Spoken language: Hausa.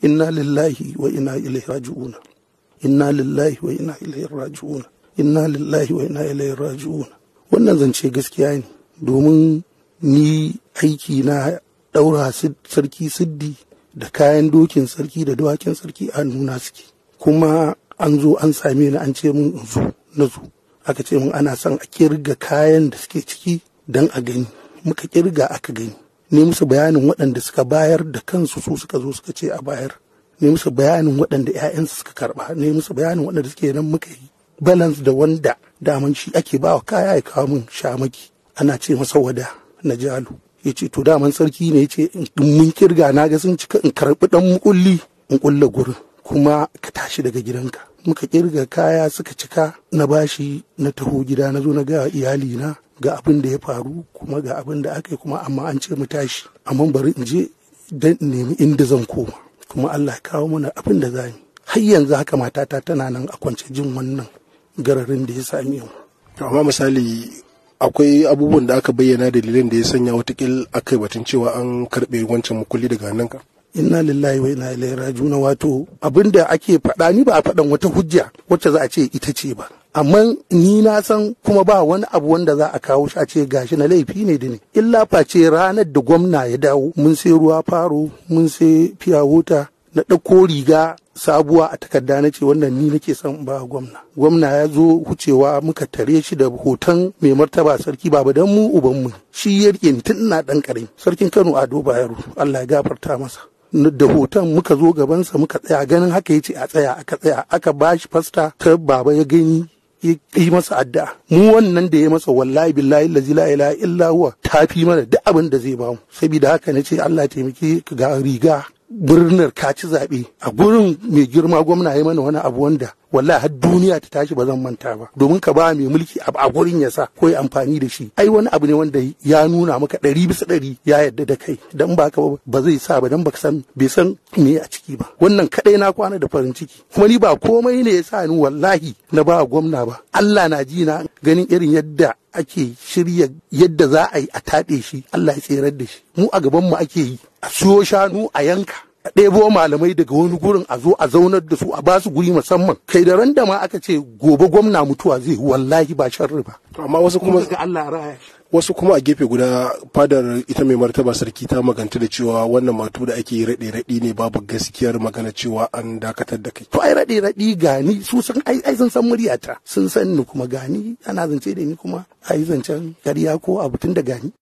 inna lillahi wa inna ilaihi raji'una inna lillahi wa inna ilaihi raji'una inna lillahi wa inna ilaihi raji'una wannan zance gaskiya ne domin ni aiki na ɗaura sarki siddi da kayan dokin sarki da dawakin sarki a nuna suke kuma an zo an same ni an ce mun in zo na zo aka ce mun ana son a kirga kayan da suke ciki don a gani muka kirga aka gani ne musu bayanin waɗanda suka bayar da kansu su suka zo suka ce a bayar ne musu bayanin waɗanda 'ya'yansu suka karɓa ne musu bayanin waɗanda suke nan muka yi balance da wanda daman shi ake bawa kaya ya kawo min shamaki ana ce masa wada na jalo ya ce to daman sarki ne ya ce in mun kirga na ga sun cika in karɓi ɗan mukulli in ƙulla gurin kuma ka tashi daga gidanka muka kirga kaya suka cika na bashi na taho gida na zo na ga iyali na ga abin da ya faru kuma ga abin da aka yi kuma amma an ce mu tashi amma bari in je dan in nemi inda zan koma kuma Allah ya kawo mana abin da za har yanzu haka matata tana nan a kwance jin wannan gararin da ya sami mu amma misali akwai abubuwan da aka bayyana dalilin da ya sanya watakil aka batun cewa an karɓe wancan mukulli daga hannunka inna lillahi wa inna ilaihi raji'un wato abinda ake faɗa ni ba a faɗan wata hujja wacce za a ce ita ce ba amma ni na san kuma ba wani abu wanda za a kawo shi a ce gashi na laifi ne da ne illa face ranar da gwamna ya dawo mun sai ruwa faro mun sai fiya wuta na ɗauko riga sabuwa a takarda na ce wannan ni nake son ba gwamna gwamna ya zo wucewa muka tare shi da hoton mai martaba sarki baba dan mu uban mu shi ya rike ni tun ina dan karami sarkin Kano Ado Bayero Allah ya gafarta masa da hoton muka zo gabansa muka tsaya ganin haka yace a tsaya aka tsaya aka bashi fasta ta baba ya gani yi masa addu'a mu wannan da ya masa wallahi billahi lazi la ilaha illa huwa tafi mana duk abin da zai bamu saboda haka nace Allah taimake ga riga birnin ka ci zaɓe a gurin mai girma gwamna ya mana wani abu wanda wallahi har duniya ta tashi ba zan manta ba domin ka ba mai mulki a gurin ya sa ko ya amfani da shi ai wani abu ne wanda ya nuna maka ɗari bisa ɗari ya yarda da kai dan ba ka ba zai sa ba dan baka san bai san me a ciki ba wannan kadai na kwana da farin ciki kuma ni ba komai ne ya sa ni wallahi na ba gwamna ba Allah na ji na ganin irin yadda ake shirya yadda za a yi a taɗe shi Allah ya tserar da shi mu a gaban mu ake yi a siyo shanu a yanka a ɗebo malamai daga wani gurin a zo a zaunar da su a basu guri musamman kai da randa ma aka ce gobe gwamna mutuwa zai wallahi ba sharri ba amma wasu kuma ga Allah raya wasu kuma a gefe guda fadar ita mai martaba sarki ta maganta da cewa wannan matu da ake raɗe raɗi ne babu gaskiyar magana cewa an dakatar da kai to ai raɗe raɗi gani su san ai ai sun san muryata sun san ni kuma gani ana zance da ni kuma ai zancen ƙarya ko abu tun da gani